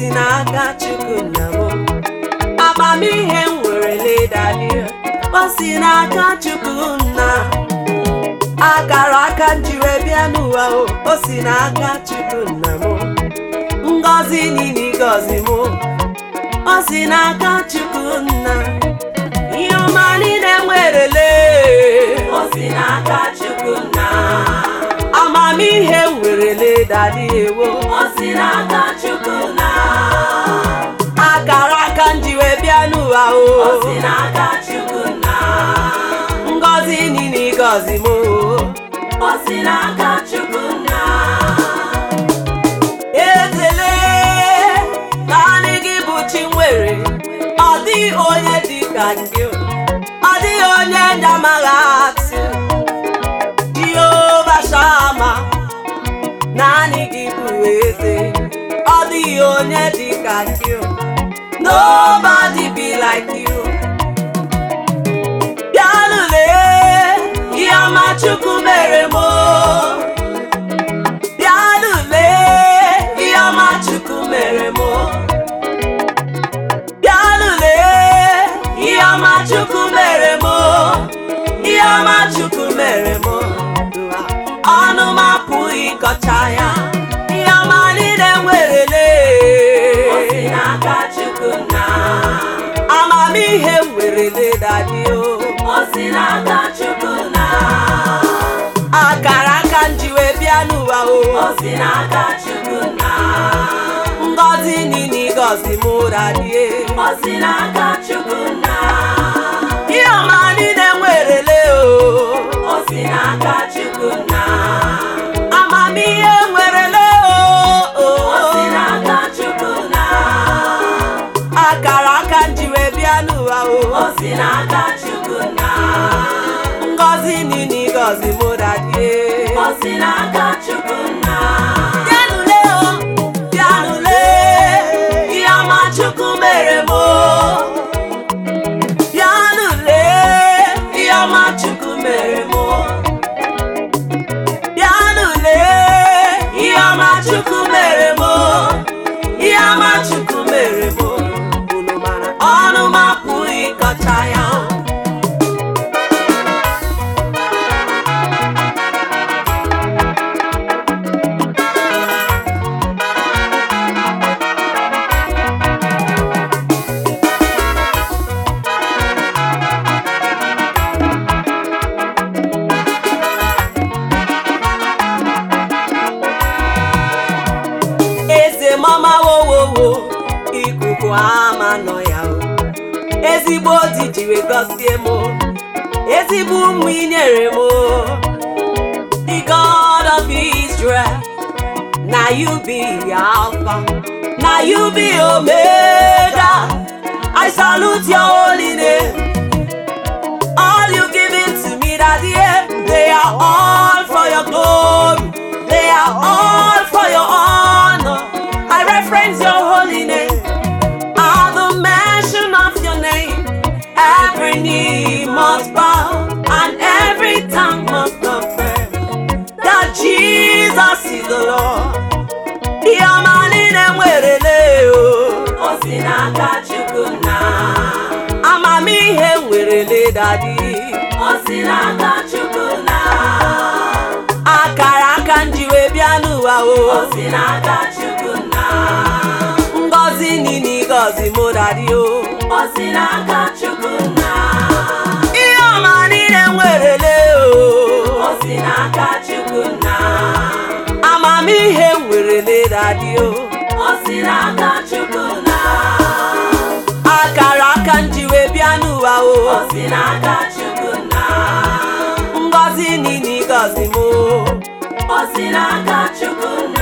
si n'aka chukwu nna m amamihe m nwere ledadị o si n'aka chukwu nna akara aka m jiri bịa n'ụwa o o si n'aka chukwu nna m ngọzi niile gọzi m o si n'aka chukwu nna ihe ọma niile nwerele o si n'aka chukwu nna amamihe m nwerele dadị ewo o si n'aka chukwu nna akara aka m ji wee bịa n'ụwa o o si n'aka chukwu nna ngọzi niile gọzi m o o si n'aka chukwu nna ezele naanị gị bụ chi nwere ọ dịghị onye dị ka gị ọ dịghị onye ndị amaghị atụ jehova shama naanị gị bụ eze ọ dịghị onye dị ka gị nobody be like you bịanụle ihe ọma chukwu mere m o. bịanụle ihe ọma chukwu mere m o. bịanụle ihe ọma chukwu mere m o. ihe ọma chukwu mere m o. ọnụ m apụghị ịkọcha ya ihe ọma niile nwerele amamihe m werele dadi o o si n'aka chukwu na akara aka m ji wee bịa n'ụwa o o si n'aka chukwu na ngọzi niile gọzi m dadie o si n'aka chukwu na ihe ọma niile nwerele o o si n'aka chukwu na amamihe nwerele o o si n'aka chukwu na akara aka m ji wee bịa n'ụwa o o si n'aka chukwu na ngọzi niile gọzi m dadie o si n'aka chukwu na bịanụle o bịanụle ihe ọma chukwu mere m o bịanụle ihe ọma chukwu mere m o bịanụle ihe ọma chukwu mere m o ihe ọma chukwu mere m o unu mara ọnụ m apụghị ịkọcha ya eze mama wowowo ikuku ama nọ ya o ezigbo di jiri gọzie m ezigbo ụmụ inyere m the god of israel na you be alpha na you be omega i salute your holy name all you given to me that year they are all for your glory they are all for your honor i reference your holy name at the mention of your name every knee must bow and every tongue must confess that jesus is the lord ihe ọma niile nwerele o o si n'aka chukwu na amamihe nwerele dadi o si n'aka chukwu na akara aka m ji wee bịa n'ụwa o o si n'aka chukwu na ngọzi niile gọzi m dadi o o si n'aka chukwu na ihe ọma niile nwerele o o si n'aka chukwu na amamihe nwerele dadi o o si n'aka chukwu na akara aka m ji wee bịa n'ụwa o o si n'aka chukwu na ngọzi niile gọzi m o o si n'aka chukwu